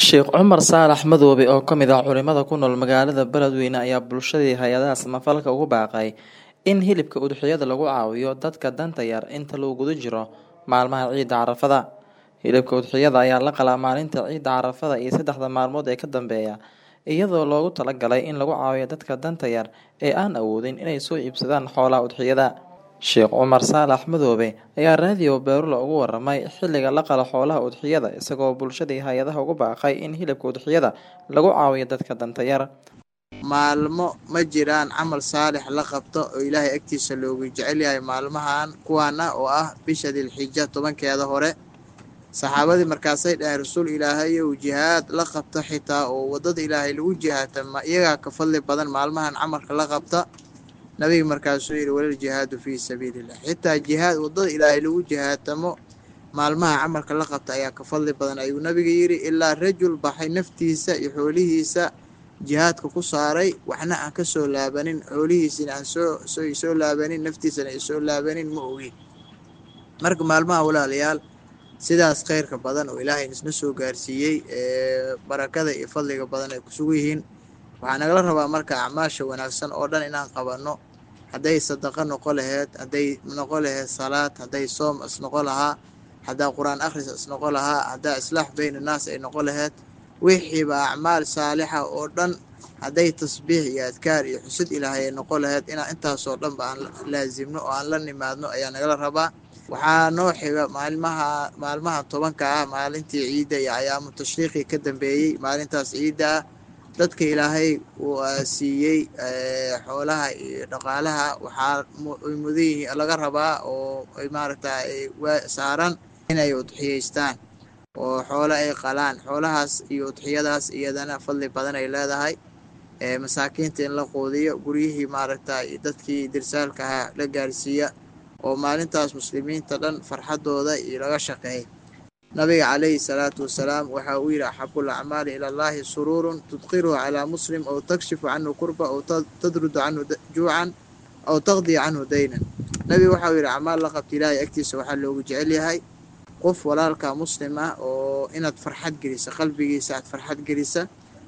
Sheekh Cumar Saalax Madoobe oo ka mid ah culimada ku nool magaalada Beledweyne ayaa bulshadii hay-adaha samafalka ugu baaqay in hilibka udhixyada lagu caawiyo dadka danta yar inta lagu guda jiro maalmaha ciida Carafada. Hilibka udhixyada ayaa la qalaa maalinta ciida Carafada iyo saddexda maalmood ee ka dambeeya iyadoo loogu talagalay in lagu caawiyo dadka danta yar ee aan awoodin inay soo iibsadaan xoolaha udhixyada. Sheekh Cumar Saalax Madoobe ayaa raadiyo Beerula uga waramay xilliga la qalo xoolaha udhixyada isagoo bulshadii hay-adaha ugu baaqay in hilibka udhixyada lagu caawiyo dadka danta yar. maalmo ma jiraan camal saalix la qabto oo ilaahay agtiisa loogu jecel yahay maalmahan kuwaana oo ah bisha dilxija tobankeeda hore saxaabadii markaasay dhaheen rasuul ilaahayow jihaad la qabta xitaa oo waddada ilaahay lagu jihaata ma iyagaa ka fadli badan maalmahan camalka la qabta nabiga markaasuu yidhi walal jihaadu fii sabiilillah xitaa jihaad waddada ilaahay lagu jihaatamo maalmaha camalka la qabta ayaa ka fadli badan ayuu nabiga yidhi ilaa rajul baxay naftiisa iyo xoolihiisa jihaadka ku saaray waxna aan ka soo laabanin xoolihiisina aan soo soo soo laabanin naftiisana ay soo laabanin ma ogi marka maalmaha walaalayaal sidaas khayrka badan oo ilaahay isna soo gaarsiiyey ee barakada iyo fadliga badan ay kusugu yihiin waxaa nagala rabaa marka acmaasha wanaagsan oo dhan inaan qabanno hadday sadaqa noqo laheyd hadday noqo laheyd salaad hadday soom isnoqo lahaa haddaa qur-aan akhris isnoqo lahaa haddaa islaax bayn annaas ay noqo laheyd wixiiba acmaal saalixa oo dhan hadday tasbiix iyo adkaar iyo xusid ilaahay ay noqo laheyd inaan intaasoo dhanba aan laasimno oo aan la nimaadno ayaa nagala rabaa waxaa noo xiga maalmaha maalmaha tobanka ah maalintii ciidda iyo ayaamu tashriiqii ka dambeeyey maalintaas ciidda ah dadka ilaahay uu siiyey xoolaha iyo dhaqaalaha waxaa ay mudan yihiin laga rabaa oo ay maaragta saaran inay udxiyeystaan oo xoolo ay qalaan xoolahaas iyo udxiyadaas iyadana fadli badan ay leedahay masaakiinta in la quudiyo guryihii maaragta dadkii dirsaalka ahaa la gaarsiiya oo maalintaas muslimiinta dhan farxadooda iyo laga shaqeey nabiga calayhi salaatu wasalaam waxa uu yidhi axabu lacmaali ila allahi suruurun tudqiruhu calaa muslim aw takshifu canhu kurba aw tadrudu canhu juucan aw taqdii canhu daynan nabiga waxauu yidhi acmaal la qabta ilaahay agtiisa waxaa loogu jecel yahay qof walaalka muslim ah oo inaad farxad gelisa qalbigiisa aad farxad gelisa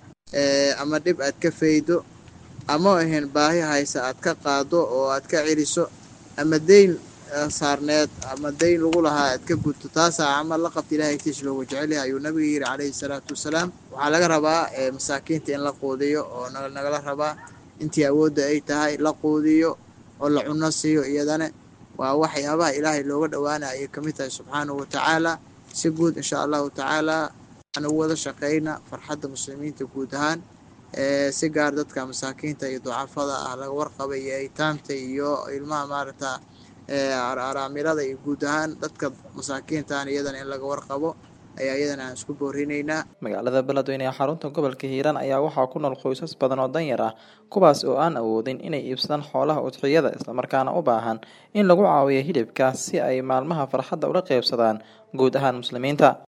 ama dhib aad ka faydo ama ahayn baahi haysa aad ka qaado oo aad ka celiso ama deyn saarneed ama deyn lagu lahaa aad ka gudto taasaa camal la qabta ilahay agtiisa loogu jecelyahay ayuu nabiga yidhi calayhi salaatu wasalaam waxaa laga rabaa masaakiinta in la quudiyo oo nagala rabaa intii awoodda ay tahay la quudiyo oo la cunno siiyo iyadana waa waxyaabaha ilaahay looga dhowaanaya ayay kamid tahay subxaanahu watacaala si guud insha allahu tacaala aan ugu wada shaqeyna farxadda muslimiinta guud ahaan si gaar dadka masaakiinta iyo ducafada ah laga warqaba iyo aytaamta iyo ilmaha maaragta araamilada iyo guud ahaan dadka masaakiintan iyadana in laga warqabo ayaa iyadana aan isku boorinaynaa magaalada beledweyne ee xarunta gobolka hiiraan ayaa waxaa ku nool qoysas badan oo danyar ah kuwaas oo aan awoodin inay iibsadaan xoolaha udxiyada islamarkaana u baahan in lagu caawiyo hilibka si ay maalmaha farxadda ula qeybsadaan guud ahaan muslimiinta